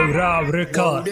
Raw Record.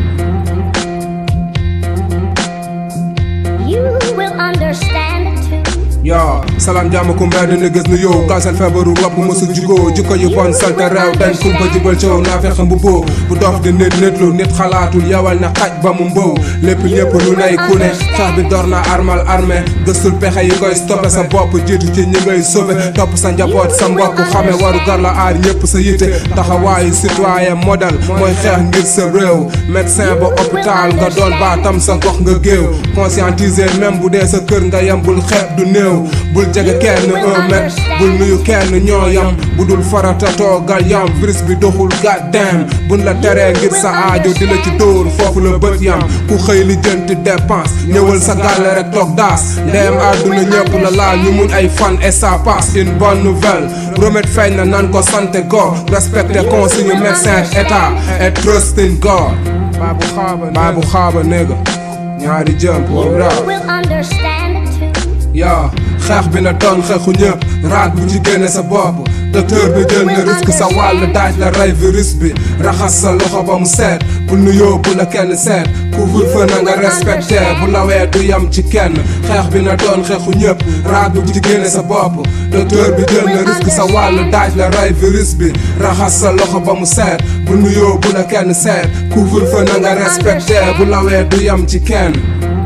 You will understand too. yaa salaam jàmm ku mbedd ni gis nu yow kaasal feebaru wopp mosu jugoo jikko yu bon salte réew dañ kumpa jibal coow naa fexe bu boo bu dof di nit nit lu nit xalaatul yawal na xaj ba mu mbow lépp ñépp lu nay ku ne xeex bi door na armal armée gëstul pexe yi koy stoppé sa bopp jiitu ci ñi ngay sauvé topp sa njaboot sa mbokk xame waru gar la aar ñépp sa yitte taxawaayu citoyen modèle mooy xeex ngir sa réew médecin ba hôpital nga doon baatam sa gox nga géew conscientiser même bu dee sa kër nga yem bul xeeb du néew bul jege kenn un mètre bul nuyu kenn ñoo yam bu dul farata toogal yam virus bi doxul goddamn buñ la teree ngir sa aajo di la ci dóor foofu la bët yam ku xëy li jënti dépense ñëwal sa gàlle rek toog daas ndeem àdduna ñëpp la laal ñu mun ay fan et ça passe une bonne nouvelle remède feeñ na nan ko santé go respecté consigne médecin état et trust in God baabu xaaba baabu xaaba nigga ñaari jëmp You raw will understand too. yaa xeex bi na doon xeexu ñëpp raat bu ci génne sa bopp docteur bi jël na risque sa wàll daaj la rey virus bi raxas sa loxo ba mu seet bu nuyoo bu la kenn seet couvre-feu na nga respecté bu lawee du yam ci kenn xeex bi na doon xeexu ñëpp raat bu ci génne sa bopp docteur bi jël na risque sa wàll daaj la rey virus bi raxas sa loxo ba mu seet bu nuyoo bu la kenn seet couvre-feu na nga respecté bu lawee du yam ci kenn